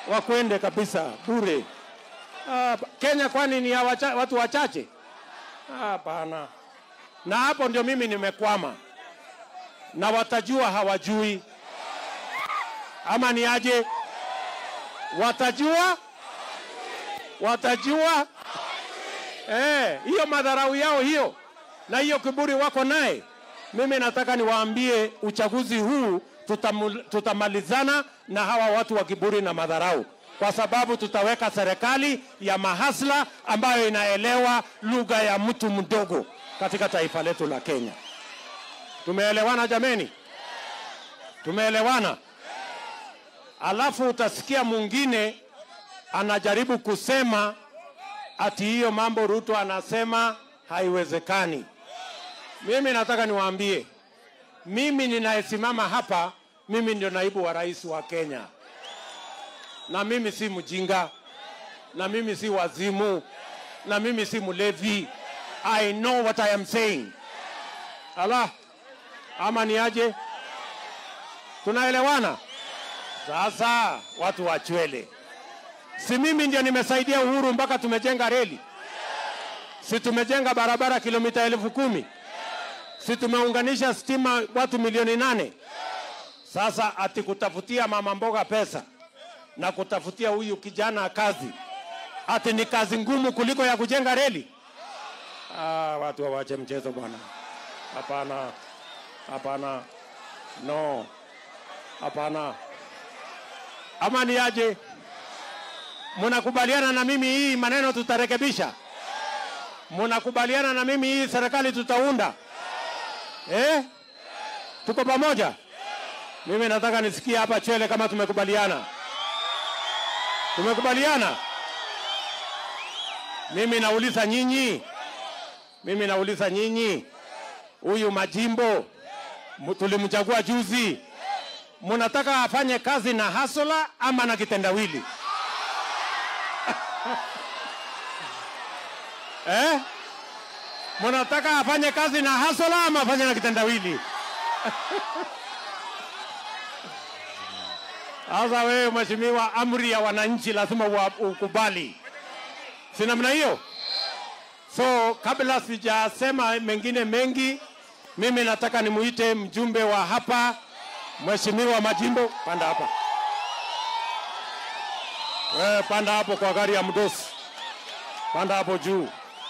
wakwende kabisa bure. Ah, Kenya kwani ni ya wacha, watu wachache? Hapana. Na hapo ndio mimi nimekwama, na watajua hawajui, ama ni aje? Watajua, watajua eh, hiyo madharau yao hiyo na hiyo kiburi wako naye. Mimi nataka niwaambie uchaguzi huu tutamu- tutamalizana na hawa watu wa kiburi na madharau, kwa sababu tutaweka serikali ya mahasla ambayo inaelewa lugha ya mtu mdogo katika taifa letu la Kenya. Tumeelewana jameni? Tumeelewana? Alafu utasikia mwingine anajaribu kusema ati hiyo mambo Ruto anasema haiwezekani. Mimi nataka niwaambie, mimi ninayesimama hapa, mimi ndio naibu wa rais wa Kenya, na mimi si mjinga, na mimi si wazimu, na mimi si mlevi. I know what I am saying. Ala, ama ni aje? Tunaelewana? Sasa watu wachwele, si mimi ndio nimesaidia Uhuru mpaka tumejenga reli? Si tumejenga barabara kilomita elfu kumi? Si tumeunganisha stima watu milioni nane? Sasa ati kutafutia mama mboga pesa na kutafutia huyu kijana kazi, ati ni kazi ngumu kuliko ya kujenga reli? Ah, watu wawache mchezo bwana. Hapana, hapana, no, hapana. Ama ni aje? Mnakubaliana na mimi hii maneno tutarekebisha? Mnakubaliana na mimi hii serikali tutaunda? Eh? Tuko pamoja? Mimi nataka nisikie hapa Chwele kama tumekubaliana. Tumekubaliana? Mimi nauliza nyinyi, mimi nauliza nyinyi, huyu Majimbo mu- tulimchagua juzi, munataka afanye kazi na hasola ama na kitendawili eh? Munataka afanye kazi na hasola ama afanye na kitendawili? Sasa wewe mheshimiwa, amri ya wananchi lazima ua- ukubali, si namna hiyo? So kabla sijasema mengine mengi, mimi nataka nimuite mjumbe wa hapa, mheshimiwa Majimbo, panda hapa. Wewe panda hapo kwa gari ya mdosi, panda hapo juu.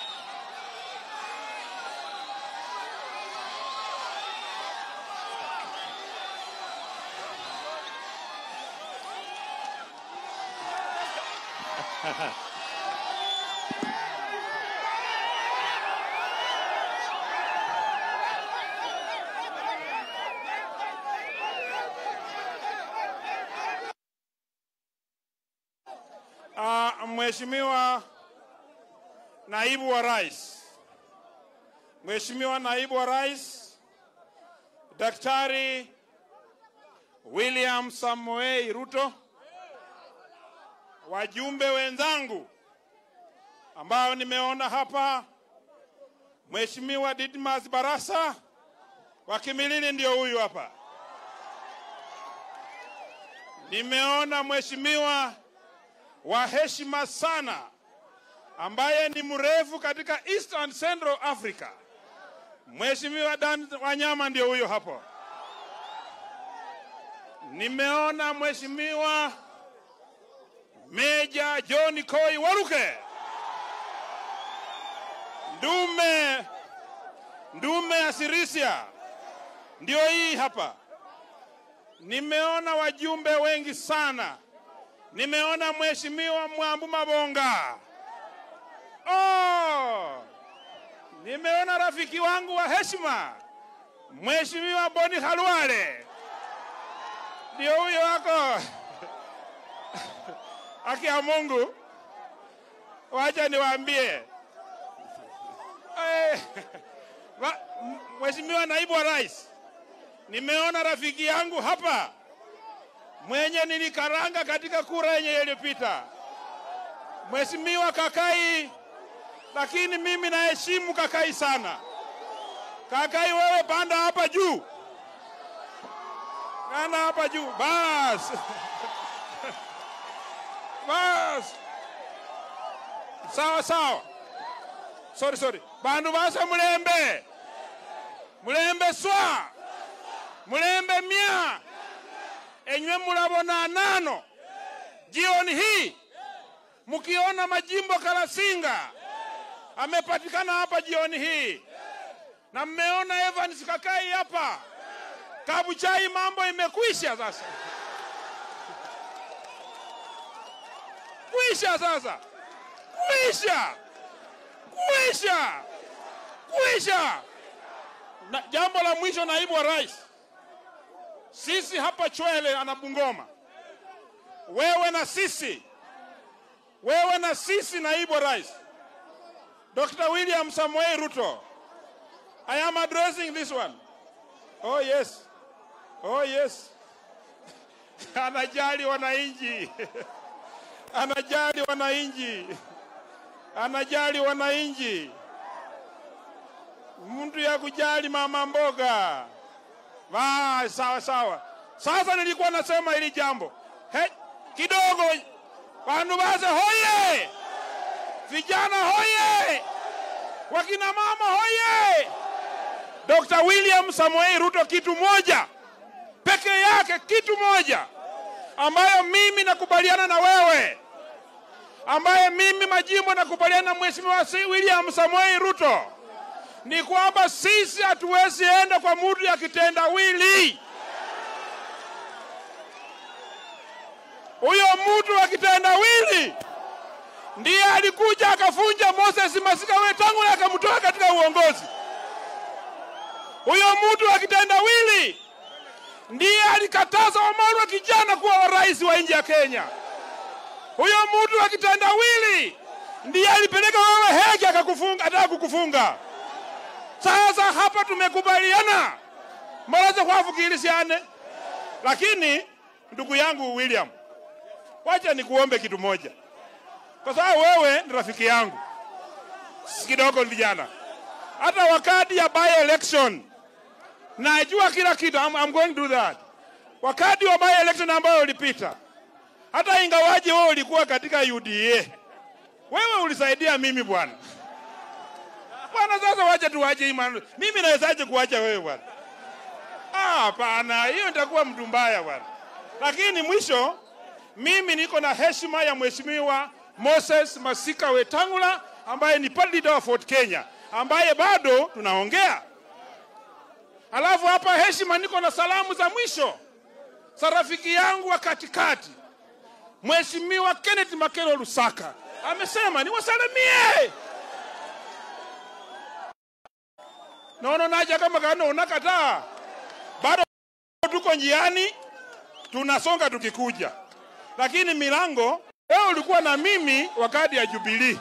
Uh, Mheshimiwa Naibu wa Rais, Mheshimiwa Naibu wa Rais Daktari William Samoei Ruto, wajumbe wenzangu ambao nimeona hapa, Mheshimiwa Didmas Barasa wa Kimilili ndio huyu hapa. Nimeona Mheshimiwa wa heshima sana ambaye ni mrefu katika East and Central Africa. Mheshimiwa Dan Wanyama ndio huyo hapo. Nimeona Mheshimiwa Meja John Koi Waruke, ndume ndume ya Sirisia, ndio hii hapa. Nimeona wajumbe wengi sana nimeona mheshimiwa Mwambu Mabonga. Oh, nimeona rafiki wangu wa heshima mheshimiwa Boni Halwale, ndio huyo wako haki ya Mungu. Wacha niwaambie Eh, wa- m- Mheshimiwa naibu wa rais, nimeona rafiki yangu hapa mwenye nilikaranga katika kura yenye iliyopita, Mheshimiwa Kakai, lakini mimi naheshimu Kakai sana. Kakai, wewe panda hapa juu, panda hapa juu bas. bas sawa sawa sorry sorry bandu base mulembe mulembe swa mulembe mia enywe mulabona nano jioni hii mkiona majimbo Kalasinga amepatikana hapa jioni hii, na mmeona Evans Kakai hapa Kabuchai, mambo imekwisha sasa, kwisha sasa, kwisha, kwisha, kwisha. Na jambo la mwisho, naibu wa rais, sisi hapa Chwele ana Bungoma, wewe na sisi wewe na sisi, naibu wa rais Dr. William Samoei Ruto, I am addressing this one. Oh yes, oh yes. Anajali wananchi, anajali wananchi, anajali wananchi, mtu ya kujali mama mboga. Ah, sawa sawa. Sasa nilikuwa nasema hili jambo he, kidogo Bandu base hoye! Vijana hoye! Wakina mama hoye! Dr. William Samoei Ruto, kitu moja peke yake, kitu moja ambayo mimi nakubaliana na wewe, ambaye mimi majimbo nakubaliana na Mheshimiwa William Samoei Ruto ni kwamba sisi hatuwezi enda kwa mtu ya kitendawili. Huyo mtu wa kitendawili ndiye alikuja akafunja Moses Masika Wetangula akamtoa katika uongozi. Huyo mtu wa kitendawili ndiye alikataza Wamalwa kijana kuwa rais wa nchi ya Kenya. Huyo mtu wa kitendawili ndiye alipeleka wewe Hege akakufunga, ataka kukufunga. Sasa hapa tumekubaliana maraze kwafukiilisiane, lakini ndugu yangu William, wacha nikuombe kitu moja, kwa sababu wewe ni rafiki yangu kidogo vijana. Hata wakati ya by election najua kila kitu, I'm, I'm going to do that. Wakati wa by election ambayo ulipita, hata ingawaje wewe ulikuwa katika UDA, wewe ulisaidia mimi bwana. Bwana, sasa wacha tuwache imani. Mimi nawezaje kuacha wewe bwana? Ah, hapana, hiyo nitakuwa mtu mbaya bwana. Lakini mwisho mimi niko na heshima ya mheshimiwa Moses Masika Wetangula ambaye ni party leader wa Fort Kenya ambaye bado tunaongea. Alafu hapa heshima, niko na salamu za mwisho za rafiki yangu wa katikati Mheshimiwa Kenneth Makelo Lusaka, amesema niwasalimie. Naona naja kama kana unakataa, bado tuko njiani, tunasonga tukikuja, lakini milango wewe ulikuwa na mimi wakati ya Jubilee.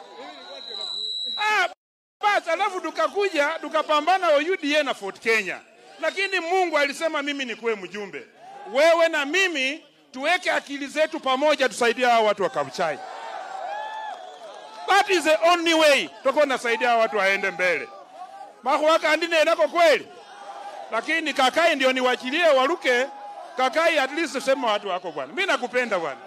Ah, basi alafu tukakuja tukapambana wa UDA na Fort Kenya, lakini Mungu alisema mimi nikuwe mjumbe, wewe na mimi tuweke akili zetu pamoja, tusaidie hao watu wa Kabuchai. That is the only way tutakuwa nasaidia hao watu waende mbele. Mahuaka andine enako kweli, lakini Kakai ndio niwachilie waruke. Kakai at least sema watu wako bwana, mimi nakupenda bwana.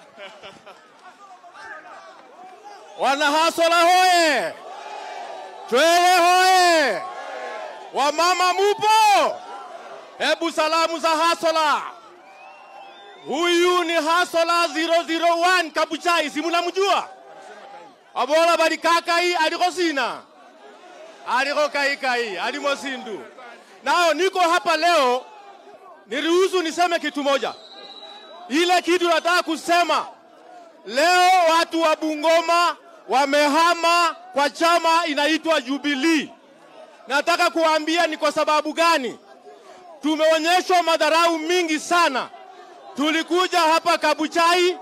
Wanahasola hoye! Chwele hoye! Wamama mupo? Hebu salamu za Hasola. Huyu ni Hasola 001 Kabuchai, si mnamjua? Abola bali kakai aliko sina. Aliko kai kai, alimo sindu. Nao niko hapa leo niruhusu niseme kitu moja. Ile kitu nataka kusema leo watu wa Bungoma wamehama kwa chama inaitwa Jubilee. Nataka kuambia ni kwa sababu gani. Tumeonyeshwa madharau mingi sana. Tulikuja hapa Kabuchai,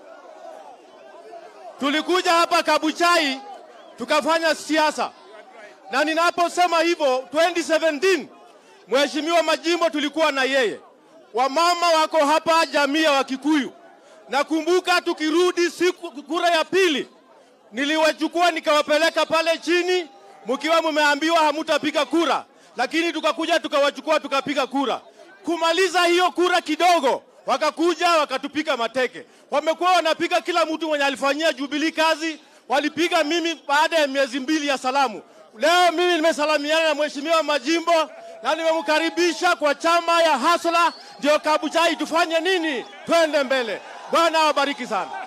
tulikuja hapa Kabuchai tukafanya siasa, na ninaposema hivyo 2017 Mheshimiwa Majimbo tulikuwa na yeye, wamama wako hapa, jamii ya Wakikuyu. Nakumbuka tukirudi siku kura ya pili, niliwachukua nikawapeleka pale chini, mkiwa mmeambiwa hamutapiga kura, lakini tukakuja tukawachukua tukapiga kura. Kumaliza hiyo kura kidogo, wakakuja wakatupiga mateke. Wamekuwa wanapiga kila mtu mwenye alifanyia Jubilee kazi, walipiga mimi baada ya miezi mbili ya salamu. Leo mimi nimesalamiana na mheshimiwa Majimbo na nimemkaribisha kwa chama ya Hasla, ndio Kabuchai tufanye nini? Twende mbele. Bwana awabariki sana.